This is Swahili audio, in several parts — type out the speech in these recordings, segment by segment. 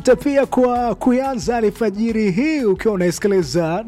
pia kwa kuanza alfajiri hii ukiwa unaisikiliza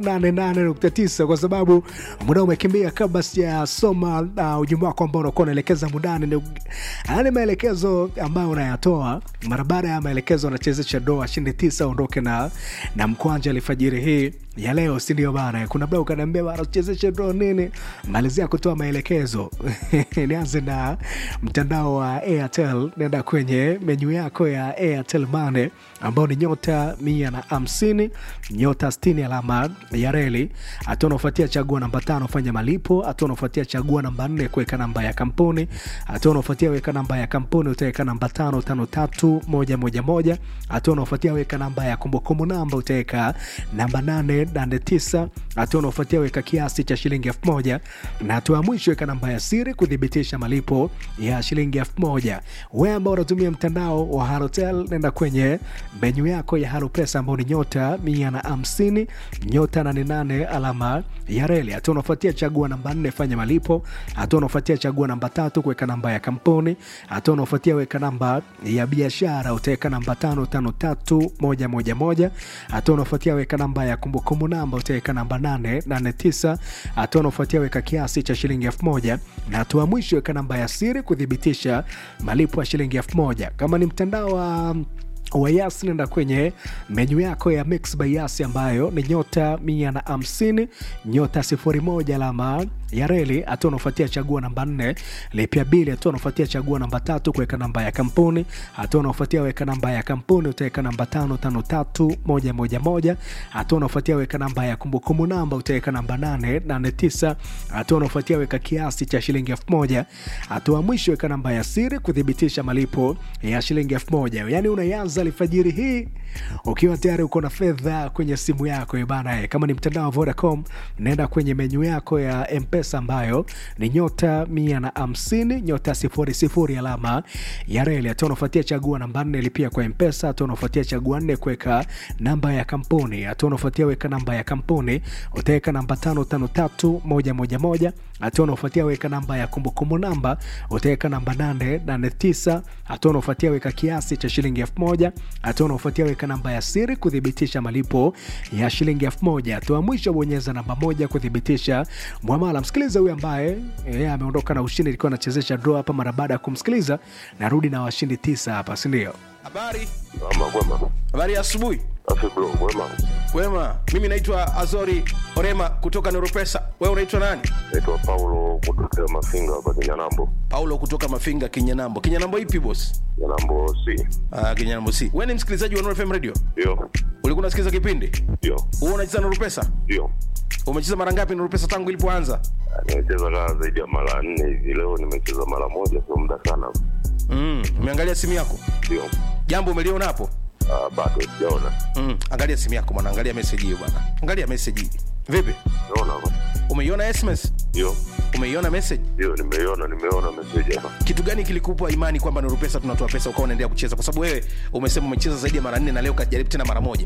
88.9 kwa sababu muda umekimbia. Kabla sijasoma uh, ujumbe wako ambao unakuwa unaelekeza mudani, ni maelekezo ambayo unayatoa mara baada ya maelekezo anachezesha doa shindi tisa ondoke na, na mkwanja alfajiri hii ya leo, si ndio bana? Kuna bla ukaniambia bana, uchezeshe do nini, malizia kutoa maelekezo nianze na mtandao wa Airtel. Nenda kwenye menyu yako ya Airtel Money ambao ni nyota mia na hamsini nyota sitini alama ya reli. Hatua unaofuatia chagua namba tano fanya malipo. Hatua unaofuatia chagua namba nne kuweka namba ya kampuni. Hatua unaofuatia weka namba ya kampuni utaweka namba tano tano tatu moja moja moja. Hatua unaofuatia weka namba ya kumbukumbu namba utaweka namba nane nane tisa. Hatua unaofuatia weka kiasi cha shilingi elfu moja na hatua ya mwisho weka namba ya siri kuthibitisha malipo ya shilingi elfu moja. Wewe ambao unatumia mtandao wa Halotel nenda kwenye menyu yako ya Halo Pesa ambao ni nyota mia na hamsini nyota nane nane alama ya reli. Hatua unafuatia chagua namba nne fanya malipo. Hatua unafuatia chagua namba tatu kuweka namba ya kampuni. Hatua unafuatia weka namba ya biashara utaweka namba tano tano tatu moja moja moja. Hatua unafuatia weka namba ya kumbukumbu namba utaweka namba nane nane tisa. Hatua unafuatia weka kiasi cha shilingi elfu moja na hatua mwisho weka namba ya siri kuthibitisha malipo ya shilingi elfu moja. Kama ni mtandao wa wa Yas nenda kwenye menyu yako ya Mix by Yas ambayo ni nyota mia na hamsini nyota sifuri moja alama ya reli. Hatua unaofuatia chagua namba nne lipia bili. Hatua unaofuatia chagua namba tatu kuweka namba ya kampuni. Hatua unaofuatia weka namba ya kampuni utaweka namba tano tano tatu moja moja moja. Hatua unaofuatia weka namba ya kumbukumbu namba utaweka namba nane nane tisa. Hatua unaofuatia weka kiasi cha shilingi elfu moja. Hatua mwisho weka namba ya siri kuthibitisha malipo ya shilingi elfu moja. Yani unaanza alfajiri hii ukiwa tayari uko na fedha kwenye simu yako bana. Kama ni mtandao wa Vodacom, naenda kwenye menyu yako ya Mpesa ambayo ni nyota mia na hamsini nyota sifuri sifuri alama ya reli. Hatua unafuatia chagua namba nne lipia kwa Mpesa. Hatua unafuatia chagua nne kuweka namba ya kampuni. Hatua unafuatia weka namba ya kampuni utaweka namba tano tano tatu moja moja moja. Hatua unafuatia weka namba ya kumbukumbu namba utaweka namba nane nane tisa. Hatua unafuatia weka kiasi cha shilingi elfu moja. Hatua unaofuatia weka namba ya siri kuthibitisha malipo ya shilingi elfu moja. Hatua mwisho bonyeza namba moja kuthibitisha mwamala. Msikiliza huyu ambaye yeye ameondoka na ushindi, ilikuwa anachezesha draw hapa. Mara baada ya kumsikiliza, narudi na washindi tisa hapa, si ndio? Habari, Ama kwema. habari ya asubuhi. Afi bro, kwema. Wema, mimi naitwa Azori Orema kutoka Neuropesa. Wewe unaitwa nani? Naitwa Paulo kutokea Mafinga hapa Kinyanambo. Paulo kutoka Mafinga, Kinyanambo. Kinyanambo ipi boss? Kinyanambo C. Ah, Kinyanambo si. Wewe ni msikilizaji wa Nuru FM Radio? Ndio. Ulikuwa unasikiliza kipindi? Ndio. Wewe unacheza Nuru Pesa? Ndio. Umecheza mara ngapi Nuru Pesa tangu ilipoanza? Ah, Nimecheza kaa zaidi ya mara nne hivi. Leo nimecheza mara moja, sio muda sana. Mm, umeangalia simu yako? Ndio. Jambo umeliona hapo? Ah, bado sijaona. Mm, angalia simu yako bwana, angalia message hiyo bwana. Angalia message hii. Vipi? Naona hapa. Umeiona SMS? Ndio. Umeiona message? Ndio, nimeiona, nimeona message hapa. kitu gani kilikupa imani kwamba Nuru Pesa tunatoa pesa ukawa unaendelea kucheza? Kwa sababu wewe umesema umecheza zaidi ya mara nne na leo kajaribu tena mara moja.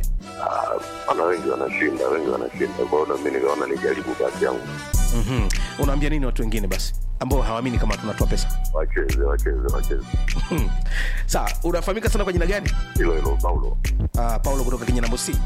Ah, ana wengi wanashinda, wengi wanashinda. Kwa hiyo na mimi nikaona nijaribu bahati yangu. mm Unaambia nini watu wengine basi ambao hawaamini kama tunatoa pesa? Wacheze, wacheze, wacheze. Hmm. Sawa, unafahamika sana kwa jina gani? Hilo hilo Paulo. Uh, Paulo kutoka Kinyanambo C.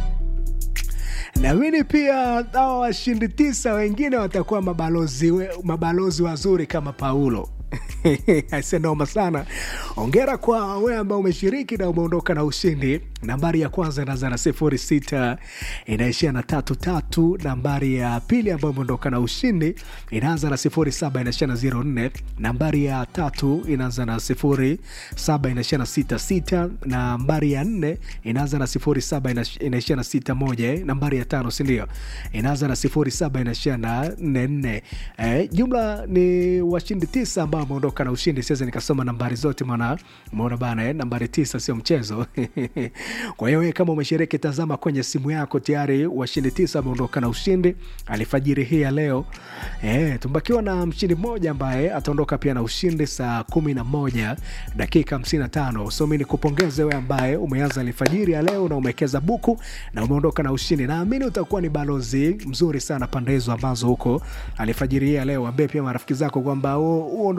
Naamini pia hawa washindi tisa wengine watakuwa mabalozi, we- mabalozi wazuri kama Paulo. Aise, noma sana. Ongera kwa wewe ambao umeshiriki na umeondoka na ushindi. Nambari ya kwanza inaanza na sifuri sita inaishia na tatu tatu. Nambari ya pili ambayo umeondoka na ushindi inaanza na sifuri saba inaishia na zero nne. Nambari ya tatu inaanza na sifuri saba inaishia na sita sita. Nambari ya nne inaanza na sifuri saba inash- inaishia na sita moja. eh. Nambari ya tano sindio, inaanza na sifuri saba inaishia na nne nne. Eh, jumla ni washindi tisa ambao wameondoka na ushindi. Siwezi nikasoma nambari zote, maana umeona bana eh, nambari tisa sio mchezo. Kwa hiyo wewe kama umeshiriki, tazama kwenye simu yako, tayari washindi tisa wameondoka na ushindi alfajiri hii ya leo. Eh, tumbakiwa na mshindi mmoja ambaye ataondoka pia na ushindi saa kumi na moja dakika hamsini na tano. So mi nikupongeze wewe ambaye umeanza alfajiri ya leo na umewekeza buku na umeondoka na ushindi. Naamini utakuwa ni balozi mzuri sana pande hizo ambazo huko alfajiri hii ya leo, ambie pia marafiki zako kwamba huo huo ndo utaratibu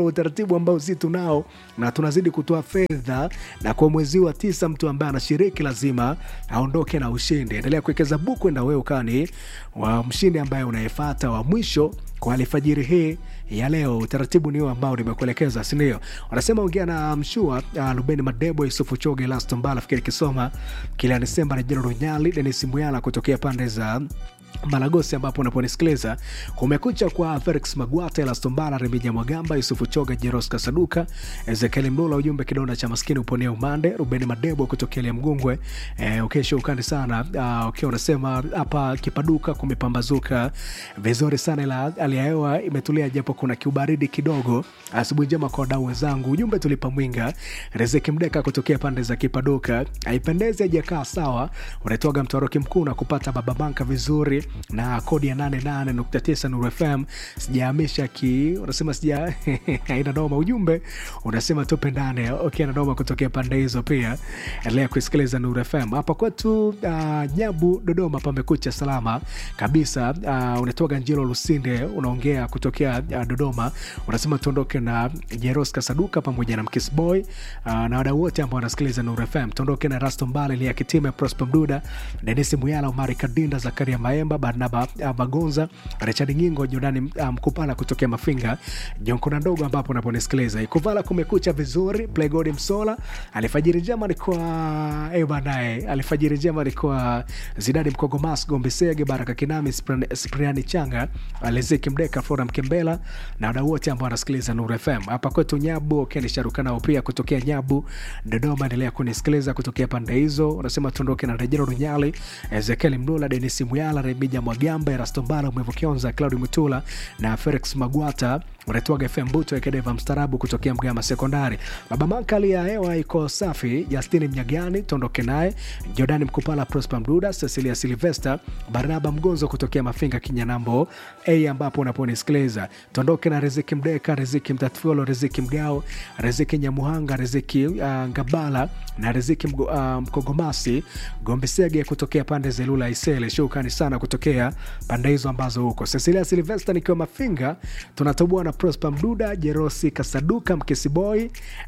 utaratibu ambao si tunao na tunazidi kutoa fedha na kwa mwezi wa tisa mtu ambaye anashiriki lazima aondoke na ushindi endelea kuwekeza buku enda wewe ukani wa mshindi ambaye unayefata wa mwisho kwa alfajiri hii ya leo utaratibu ni huo ambao nimekuelekeza sindio wanasema ongea na mshua uh, lubeni madebo yusufu choge lastombala fikiri kisoma kila desemba rejero runyali denis muyala kutokea pande za malagosi ambapo unaponisikiliza kumekucha kwa felix magwata elastombala remija mwagamba yusufu choga jeros kasaduka ezekieli mlula ujumbe kidonda cha maskini uponea umande rubeni madebo kutokea lia mgungwe eh, ukesha ukandi sana uh, ukiwa unasema hapa kipaduka kumepambazuka vizuri sana ila hali ya hewa imetulia japo kuna kiubaridi kidogo asubuhi njema kwa wadau wenzangu ujumbe tulipa mwinga riziki mdeka kutokea pande za kipaduka haipendezi ajakaa sawa unaitwaga mtwaroki mkuu na kupata baba banka vizuri na kodi ya 88.9 Nuru FM sijahamisha ki unasema sija aina noma ujumbe unasema tupendane okay na noma kutokea pande hizo pia endelea kusikiliza Nuru FM hapa kwetu uh, Nyabu Dodoma pamekucha salama kabisa uh, unatoka Njiro Lusinde unaongea kutokea uh, Dodoma unasema tuondoke na Jeros Kasaduka pamoja na Mkisboy uh, na wadau wote ambao wanasikiliza Nuru FM tuondoke na Rasto Mbale Lia Kitime Prosper Mduda Denisi Muyala Omari Kadinda Zakaria Maemba Barnaba uh, Bagonza Richard Ngingo Jordani Mkupala um, kutokea Mafinga Jonkona ndogo ambapo unaponisikiliza Ikuvala kumekucha vizuri Playgod Msola alifajiri njema alikuwa eh banaye alifajiri njema alikuwa Zidadi Mkogomas Gombe Sege Baraka Kinami Spriani Changa Lezeki Mdeka Flora Mkembela na wadau wote ambao wanasikiliza Nuru FM hapa kwetu Nyabu Keni Sharukanao pia kutokea Nyabu Dodoma endelea kunisikiliza kutokea pande hizo unasema tuondoke na Rejero Runyali Ezekiel Mlula Denis Muyala Remija Mwagamba Erasto Mbala Mwevu Kionza Claudi Mutula na Felix Magwata unatoaga FM Buto Ekedeva mstarabu kutokea Mgama Sekondari. Baba Manka, hali ya hewa iko safi. Justini Mnyagani tuondoke naye, Jordani Mkupala, Prosper Mduda, Cecilia Silvester, Barnaba Mgonzo kutokea Mafinga Kinyanambo A ambapo unaponisikiliza tuondoke na Riziki Mdeka, Riziki Mtatfuolo, Riziki Mgao, Riziki Nyamuhanga, Riziki uh, Ngabala na Riziki Mgo, uh, Mkogomasi Gombesege kutokea pande za Ilula Isele. Shukrani sana kutokea pande hizo ambazo huko. Cecilia Silvester nikiwa Mafinga tunatoboa na Prosper Mduda, Jerosi Kasaduka, Mkesiboy,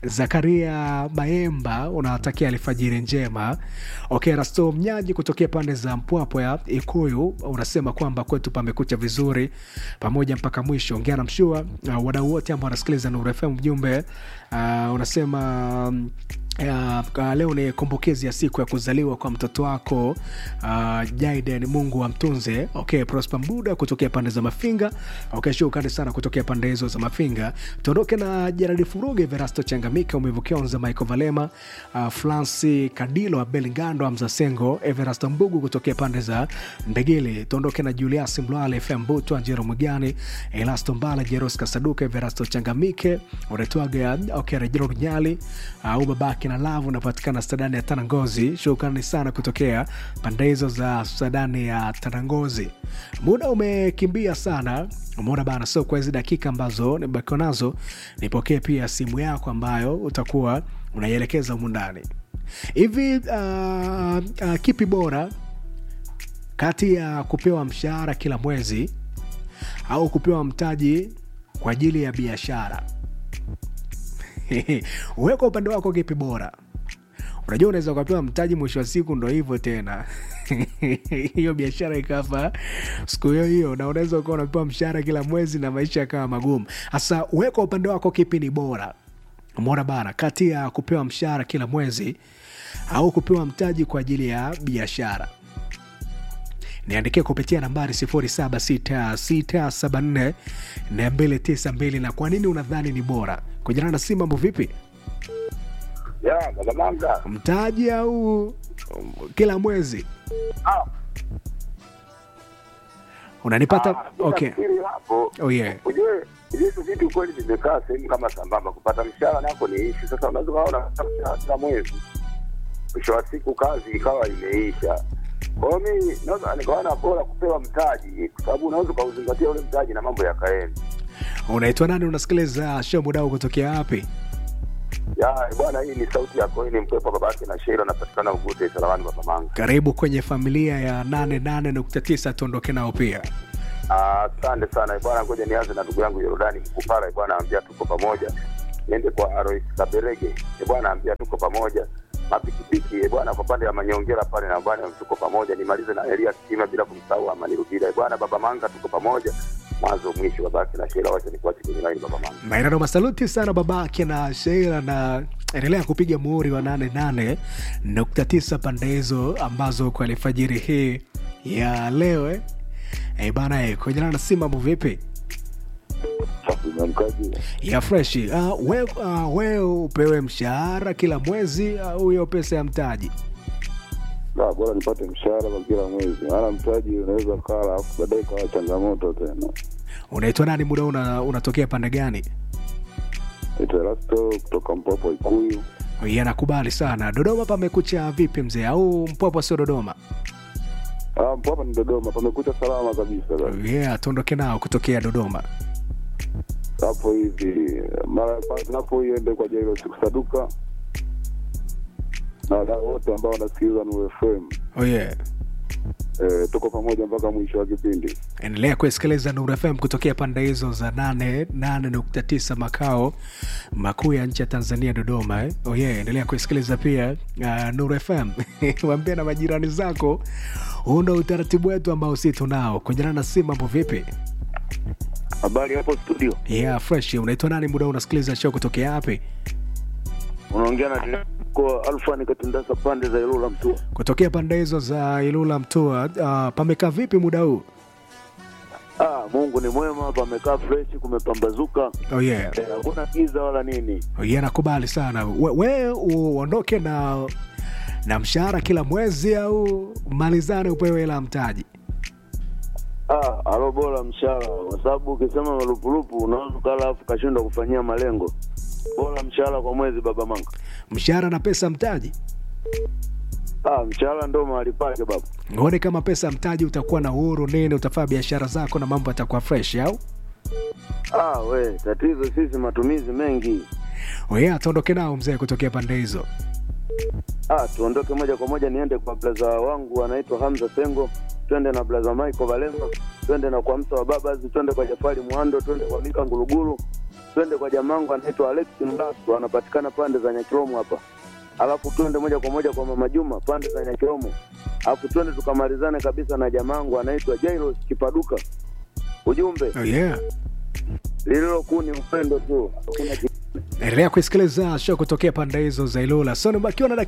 Zakaria Maemba, unawatakia alfajiri njema. Okay, Rasto Mnyaji kutokea pande za Mpwapo ya Ikuyu unasema kwamba kwetu pamekucha vizuri pamoja mpaka mwisho. Ongea na mshua uh, wadau wote ambao wanasikiliza Nuru FM mjumbe uh, unasema um, Uh, leo ni kumbukizi ya siku ya kuzaliwa kwa mtoto wako uh, Jaiden, Mungu amtunze. Okay, Prosper Mbuda kutokea pande za Mafinga. Okay, shukrani sana kutokea pande hizo za Mafinga. Tuondoke na Jeradi Furuge, Verasto Changamika, Umevukionza, Michael Valema, uh, Franci Kadilo, Abel Ngando, Amza Sengo, Everasto Mbugu kutokea pande za Mbegele. Tuondoke na Julius Mlwale, FM Butu, Anjero Mugani, Elasto Mbala, Jeros Kasaduka, Everasto Changamike, Uretwaga, okay, Rejero Runyali, uh, Ubabaki na Lavu unapatikana stadani ya Tanangozi. Shukrani sana kutokea pande hizo za stadani ya Tanangozi. Muda umekimbia sana, umeona bana. So kwa hizi dakika ambazo nimebakiwa nazo, nipokee pia simu yako ambayo utakuwa unaielekeza humu ndani hivi. Uh, uh, kipi bora kati ya kupewa mshahara kila mwezi au kupewa mtaji kwa ajili ya biashara? Uweka upande wako kipi bora? Unajua, unaweza ukapewa mtaji, mwisho wa siku ndo hivyo tena hiyo biashara ikafa siku hiyo hiyo, na unaweza ukawa unapewa mshahara kila mwezi na maisha yakawa magumu. Hasa uweka upande wako kipi ni bora? Umeona bana, kati ya kupewa mshahara kila mwezi au kupewa mtaji kwa ajili ya biashara niandikia kupitia nambari 0766744292 na kwa nini unadhani ni bora kujana na si mambo vipi ya Bagamanga. mtaji au um, kila mwezi Ah, unanipata ah, okay. nafikiri hapo oh, yeah. ujue hivi vitu kweli vimekaa sehemu kama sambamba. Kupata mshahara nako ni ishi. Sasa unaweza ukaona unapata mshahara kila mwezi, mwisho wa siku kazi ikawa imeisha. Kwa hiyo mimi naweza nikaona bora kupewa mtaji, kwa sababu unaweza ukauzingatia ule mtaji na mambo yakaenda. unaitwa nani unasikiliza show mudao kutokea wapi Ya bwana, hii ni sauti yako, hii ni mpepo babake na Sheila, napatikana Ugute Salamani Babamanga. karibu kwenye familia ya 88.9 tuondoke nao pia Ah, Asante sana bwana, ngoja nianze na ndugu yangu Yorodani Mkupala bwana, ambia tuko pamoja. niende kwa Alois Kaberege e bwana, ambia tuko pamoja. Mapikipiki e bwana, kwa pande ya Manyongera pale na bwana, tuko pamoja. Nimalize na Elia Kitima bila kumsahau Amani Rubira e bwana, baba Manga, tuko pamoja mwanzo mwisho. Babake na Shela, wacha nikuache kwenye line baba Manga. maenano masaluti sana babake na sheila na endelea kupiga muhuri wa 88.9 pande hizo ambazo kwa alfajiri hii ya leo eh. Eh, bana eh, kujana na si mambo vipi Mkaji ya fresh uh, we, uh, we upewe mshahara kila mwezi au hiyo pesa ya mtaji La, bora nipate mshahara kwa kila mwezi, maana mtaji unaweza kala alafu baadaye kawa changamoto tena. unaitwa nani muda una, unatokea pande gani Naitwa Erasto kutoka Mpwapo Ikuyu. yanakubali sana dodoma pamekucha vipi mzee au mpwapo sio dodoma Ah, Mpwapa ni Dodoma, pamekucha salama kabisa basi. yeah tuondoke nao kutokea dodoma hapo hivi mara pale tunapoiende kwa Jairo sikusaduka na wadau wote ambao wanasikiliza Nuru FM oh yeah eh, tuko pamoja mpaka mwisho wa kipindi. endelea kusikiliza Nuru FM kutokea pande hizo za 88.9 makao makuu ya nchi ya Tanzania, Dodoma. Eh? Oh yeah, endelea kusikiliza pia uh, Nuru FM waambie na majirani zako. Huu ndo utaratibu wetu ambao si tunao. Kujana na si mambo vipi? Habari hapo studio, Yeah, fresh. Unaitwa nani? Muda unasikiliza show kutokea wapi? unaongea na kwa Alfa nikatindasa pande za Ilula Mtua. Kutokea pande hizo za Ilula Mtua. Uh, pamekaa vipi muda huu? Ah, Mungu ni mwema, pamekaa fresh, kumepambazuka, Oh yeah. Eh, hakuna giza wala nini. Oh yeah, nakubali sana. We, we uondoke na na mshahara kila mwezi au malizane upewe hela ya mtaji? Ah, alo bora mshahara, kwa sababu ukisema marupurupu unaweza ukala afu kashindwa kufanyia malengo. Bora mshahara kwa mwezi, baba manga. mshahara na pesa mtaji Ah, mshahara ndo mahali pake baba. uone kama pesa mtaji utakuwa na uhuru nini utafanya biashara zako na mambo yatakuwa fresh au Ah, we, tatizo sisi matumizi mengi. oye ataondoke nao mzee kutokea pande hizo Ah, tuondoke moja kwa moja niende kwa blaza wangu anaitwa Hamza Sengo, twende na blaza Michael Valenga, twende na kwa msa wa Babazi, twende kwa Jafari Mwando, twende kwa Mika Ngulugulu, twende kwa jamangu anaitwa Alex Mlasu, anapatikana pande za Nyakiromo hapa. Alafu twende moja kwa moja kwa Mama Juma pande za Nyakiromo. Alafu twende tukamalizane kabisa na jamangu anaitwa Jairus Kipaduka. Ujumbe oh yeah. lililokuu ni upendo tu, hakuna ki- endelea kuisikiliza show kutokea pande hizo za ilula so nibakiwa na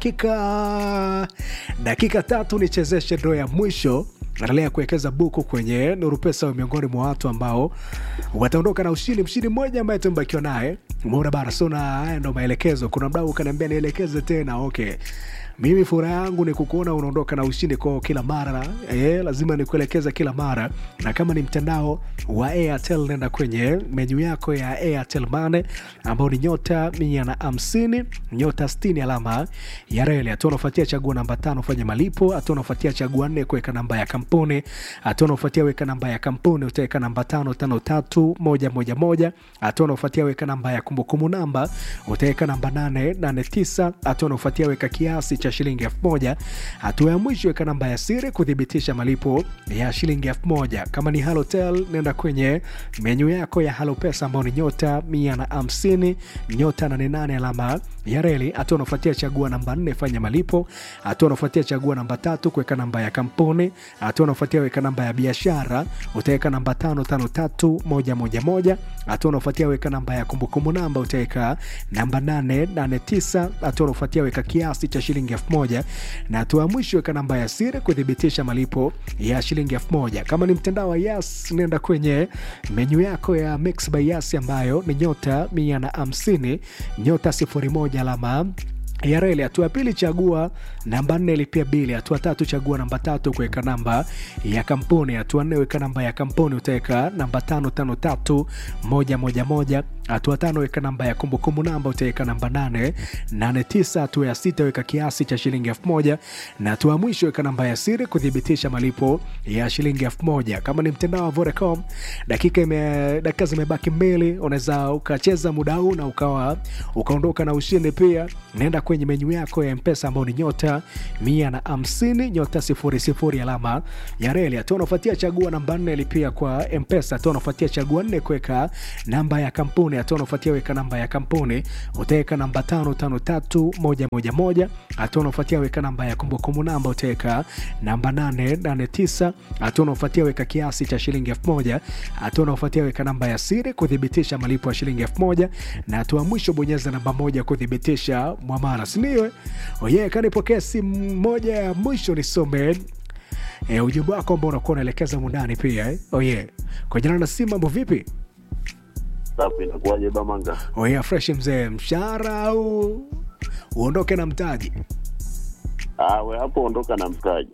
dakika dakika tatu nichezeshe ndo ya mwisho endelea kuwekeza buku kwenye nuru pesa miongoni mwa watu ambao wataondoka na ushindi mshindi mmoja ambaye tumebakiwa naye umeona bara so na haya ndo maelekezo kuna mdau ukaniambia nielekeze tena okay mimi furaha yangu ni kukuona unaondoka na ushindi kwao kila mara e, lazima nikuelekeza kila mara na kama ni mtandao wa airtel nenda kwenye menyu yako ya airtel mane ambao ni nyota mia na hamsini nyota stini alama ya reli hatua unafuatia chagua namba tano fanya malipo hatua unafuatia chagua nne kuweka namba ya kampuni hatua unafuatia weka namba ya kampuni utaweka namba tano tano tatu moja moja moja hatua unafuatia weka namba ya kumbukumbu namba utaweka namba nane nane tisa hatua unafuatia weka kiasi cha shilingi elfu moja hatua ya mwisho weka namba ya siri kuthibitisha malipo ya shilingi elfu moja kama ni halotel nenda kwenye menyu yako ya halo pesa ambao ni nyota mia na hamsini nyota nane nane alama ya reli hatua unafuatia chagua namba nne fanya malipo hatua unafuatia chagua namba tatu kuweka namba ya kampuni hatua unafuatia weka namba ya biashara utaweka namba tano tano tatu moja moja moja hatua unafuatia weka namba ya kumbukumbu namba utaweka namba nane nane tisa hatua unafuatia weka kiasi cha shilingi elfu moja na hatua ya mwisho weka namba ya siri kuthibitisha malipo ya shilingi elfu moja kama ni mtandao wa yas nenda kwenye menyu yako ya mix by yas ambayo ni nyota mia na hamsini nyota sifuri moja alama ya reli hatua ya pili chagua namba nne lipia bili hatua tatu chagua namba tatu kuweka namba ya kampuni hatua nne weka namba ya kampuni utaweka namba tano tano tatu moja moja moja hatua tano weka namba ya kumbukumbu namba utaweka namba nane nane tisa hatua ya sita weka kiasi cha shilingi elfu moja na hatua ya mwisho weka namba ya siri kuthibitisha malipo ya shilingi elfu moja kama ni mtandao wa Vodacom dakika ime, dakika zimebaki mbili unaweza ukacheza muda huu na ukawa ukaondoka na ushindi pia naenda kwenye menyu yako ya mpesa ambao ni nyota mia na hamsini nyota sifuri sifuri alama ya reli hatua unafuatia chagua namba nne lipia kwa mpesa hatua unafuatia chagua nne kuweka namba ya kampuni hatua unafuatia weka namba ya kampuni utaweka namba tano tano tatu moja moja moja hatua unafuatia weka namba ya kumbukumbu namba utaweka namba nane nane tisa hatua unafuatia weka kiasi cha shilingi elfu moja hatua unafuatia weka namba ya siri kuthibitisha malipo ya shilingi elfu moja na hatua ya mwisho bonyeza namba moja kuthibitisha mwamara sindio oye kanipokea simu moja ya mwisho nisome e, ujumbe wako ambao unakuwa unaelekeza mundani pia eh? oye kwa jina na simu mambo vipi Safi, inakuwaje Bamanga? oye fresh mzee mshahara au uondoke na mtaji Ah, we hapo ondoka na mtaji.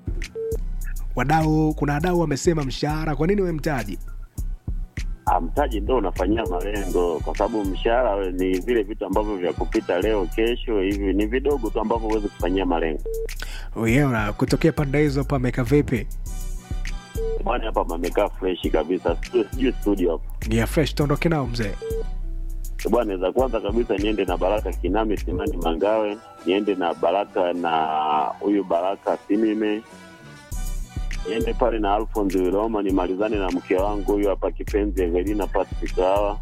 wadau kuna wadau wamesema mshahara kwa nini we mtaji Ah, mtaji ndo unafanyia malengo, kwa sababu mshahara we ni vile vitu ambavyo vya kupita leo kesho, hivi ni vidogo tu ambavyo huwezi kufanyia malengo. oye na kutokea pande hizo pameka vipi Bwana hapa pamekaa freshi kabisa, Stu- sijui studio hapo ya fresh tuondoke nao mzee bwana. Za kwanza kabisa niende na Baraka Kinami Simani Mangawe, niende na Baraka na huyu Baraka Simime, niende pale na Alphonse Wiloma, nimalizane na mke wangu huyu hapa kipenzi Evelina Patrick hawa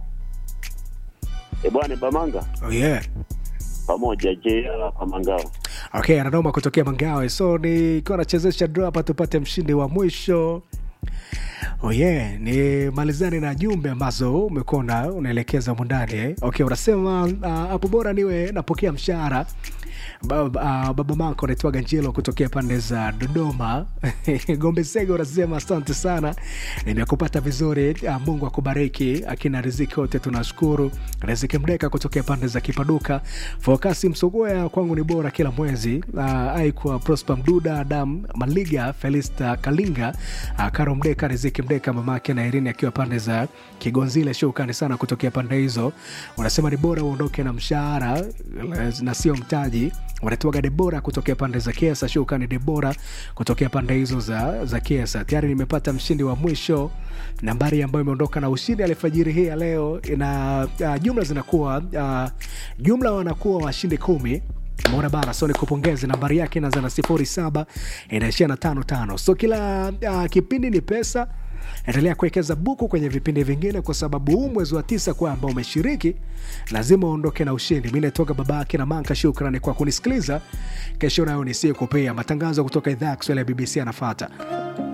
e bwana Bamanga oye pamoja JR kwa Mangawe. okay anadoma kutokea mangawe so nikiwa nachezesha draw hapa tupate mshindi wa mwisho oh yeah, ni malizani na jumbe ambazo umekuwa una- unaelekeza mundani eh? okay unasema ah, hapo bora niwe napokea mshahara baba, uh, baba mako anaitwaga njelo kutokea pande za dodoma gombe sege unasema asante sana nimekupata vizuri uh, mungu akubariki akina riziki wote tunashukuru riziki mdeka kutokea pande za kipaduka fokasi msogoya kwangu ni bora kila mwezi uh, aikwa prosper mduda adam maliga felista kalinga uh, karo mdeka riziki mdeka mamake na irini akiwa pande za kigonzile shukrani sana kutokea pande hizo unasema ni bora uondoke na mshahara na sio mtaji wanatuaga debora kutokea pande za kiesa shukrani debora kutokea pande hizo za, za kiesa tayari nimepata mshindi wa mwisho nambari ambayo imeondoka na ushindi alfajiri hii ya leo ina uh, jumla zinakuwa uh, jumla wanakuwa washindi kumi mona bana so nikupongeze nambari yake inaanza na sifuri saba inaishia na tano tano so kila uh, kipindi ni pesa endelea kuwekeza buku kwenye vipindi vingine kwa sababu huu mwezi wa tisa kwa ambao umeshiriki lazima uondoke na ushindi mi natoka baba yake na manka shukrani kwa kunisikiliza kesho nayo nisie kupea matangazo kutoka idhaa ya kiswahili ya bbc anafata